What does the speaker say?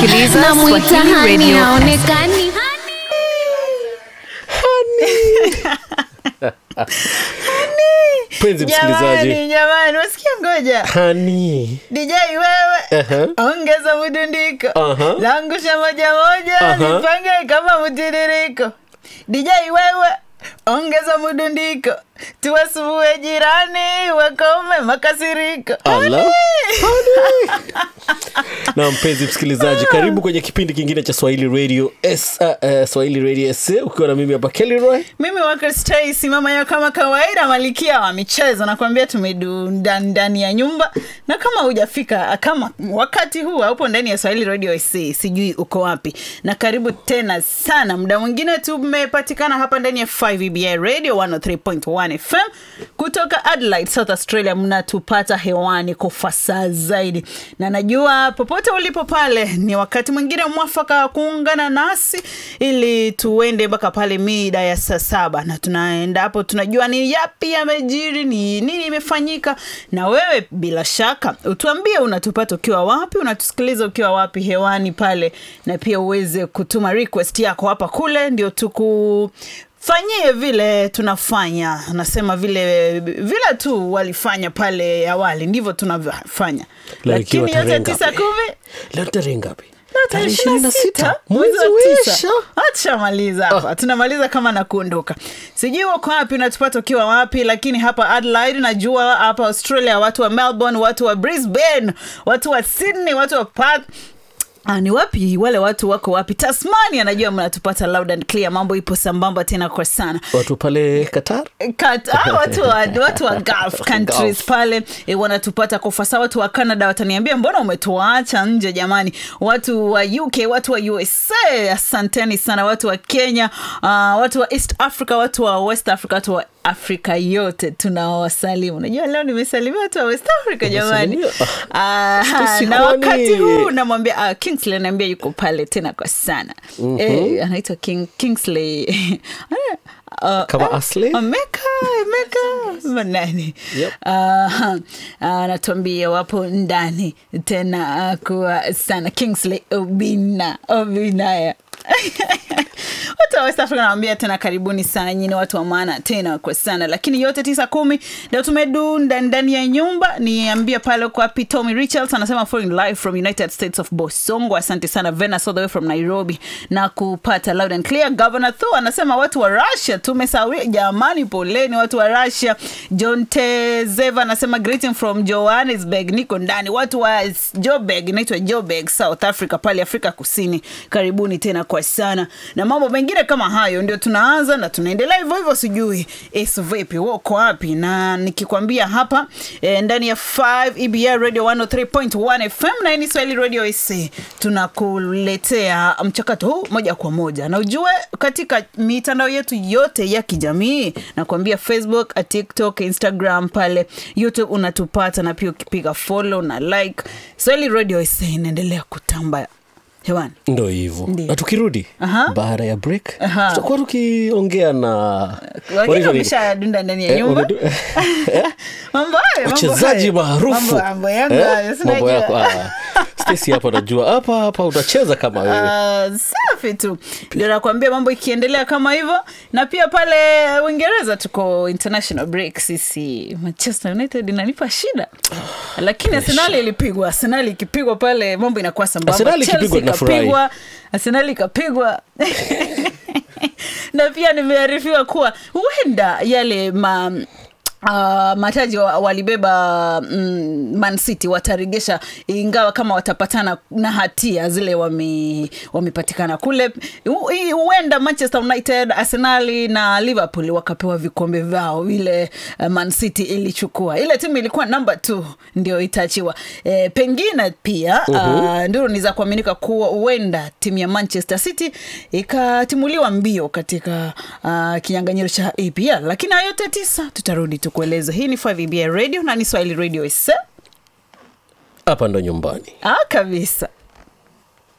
unasikiliza namwita Swahili hani Radio. haonekani mpenzi msikilizaji jamani jamani wasikia ngoja hani DJ wewe Aha. ongeza mdundiko Aha. langusha moja moja Aha. nipange kama mtiririko DJ wewe ongeza mdundiko tuwasubue jirani wakome makasiriko Ala. na mpenzi msikilizaji karibu kwenye kipindi kingine cha swahili radio S, uh, uh, swahili radio sa ukiwa na mimi hapa kelroy mimi wakristai simama ya kama kawaida malikia wa michezo nakwambia tumedunda ndani ya nyumba na kama hujafika kama wakati huu haupo ndani ya swahili radio SC, sijui uko wapi na karibu tena sana muda mwingine tumepatikana hapa ndani ya 5ebi radio 103.1 fm kutoka adelaide south australia mnatupata hewani kwa fasaha zaidi na najua popote ulipo pale ni wakati mwingine mwafaka wa kuungana nasi ili tuende mpaka pale mida ya saa saba na tunaenda hapo tunajua ni yapi yamejiri ni nini imefanyika na wewe bila shaka utuambie unatupata ukiwa wapi unatusikiliza ukiwa wapi hewani pale na pia uweze kutuma request yako hapa kule ndio tuku fanyie vile tunafanya nasema vile vile tu walifanya pale awali ndivyo tunavyofanya Leo ikiwa lakini yote tarehe tisa ngapi? kumi leo tarehe ngapi tarehe Tarehe ishirini na sita mwezi mwezi wa tisa. wisha Tushamaliza hapa tunamaliza kama na kuondoka sijui uko wapi unatupata ukiwa wapi lakini hapa adelaide najua hapa australia watu wa melbourne watu wa brisbane watu wa sydney watu wa Perth Ah, ni wapi wale watu wako wapi tasmania najua mnatupata loud and clear mambo ipo sambamba tena kwa sana watu pale qatar Kat, ah, watu wa, watu wa Gulf countries Gulf. pale e, wanatupata kwa fasa watu wa canada wataniambia mbona umetuacha nje jamani watu wa uk watu wa usa asanteni sana watu wa kenya uh, watu wa east africa watu wa west africa watu wa afrika yote tunawasalimu najua leo nimesalimia watu wa west africa jamani Umesalimia? Ah, Stacy, na kwani- wakati huu namwambia uh, kingsley anaambia yuko pale tena kwa sana mm-hmm. eh, anaitwa King, kingsley uh, Kama Ashley? Meka, Meka, manani Yep. Ah, ah, anatuambia wapo ndani tena ah, kuwa sana kingsley obina obinaya watu wa west africa nawambia tena karibuni sana nyini watu wa maana tena kwa sana lakini yote tisa kumi ndio tumedunda ndani ya nyumba niambia pale kwa wapi tommy richards anasema foreign live from united states of bosongo asante sana venus all the way from nairobi na kupata loud and clear governor thu anasema watu wa russia tumesawia jamani poleni watu wa russia john tezeva anasema greeting from johannesburg niko ndani watu wa jobeg inaitwa jobeg south africa pale afrika kusini karibuni tena kwa sana na mambo mengine kama hayo ndio tunaanza na tunaendelea hivyo hivyo sijui es vipi wako wapi na nikikwambia hapa e, ndani ya 5 ebr radio 103.1 fm na hii ni swahili radio ac tunakuletea mchakato huu moja kwa moja na ujue katika mitandao yetu yote ya kijamii nakwambia facebook tiktok instagram pale youtube unatupata na pia ukipiga follow na like swahili radio ac inaendelea kutamba hewani ndo hivyo Ndiyo. na tukirudi Aha. baada ya break Aha. tutakuwa tukiongea na wengine wanaitwa nini? wameshadunda ndani ya Eh, nyumba wamedu- mambo hayo, mambo wachezaji hayo. maarufu Mambo- mambo yangu Eh, hayo, mambo sinajua. yako ah. Stacy hapa najua hapa hapa utacheza kama wewe Ah, safi tu ndio nakwambia mambo ikiendelea kama hivyo na pia pale uingereza tuko international break sisi manchester united inanipa shida lakini arsenali ilipigwa arsenali ikipigwa pale mambo inakuwa sambamba Arsenali ikipigwa Chelsea tunafurahi. ikapigwa arsenali ikapigwa na pia nimearifiwa kuwa huenda yale ma Uh, mataji wa- walibeba mm, Man City wataregesha ingawa kama watapatana na hatia zile wame- wamepatikana kule Hu- hii huenda manchester united arsenali na liverpool wakapewa vikombe vyao ile uh, man city ilichukua ile timu ilikuwa namba t ndio itaachiwa e, pengine pia uh, nduru ni za kuaminika kuwa huenda timu ya manchester city ikatimuliwa mbio katika uh, kinyanganyiro cha apl lakini hayo yote tisa tutarudi tukueleza hii ni 5 radio na ni swahili radio isa hapa ndo nyumbani ah, kabisa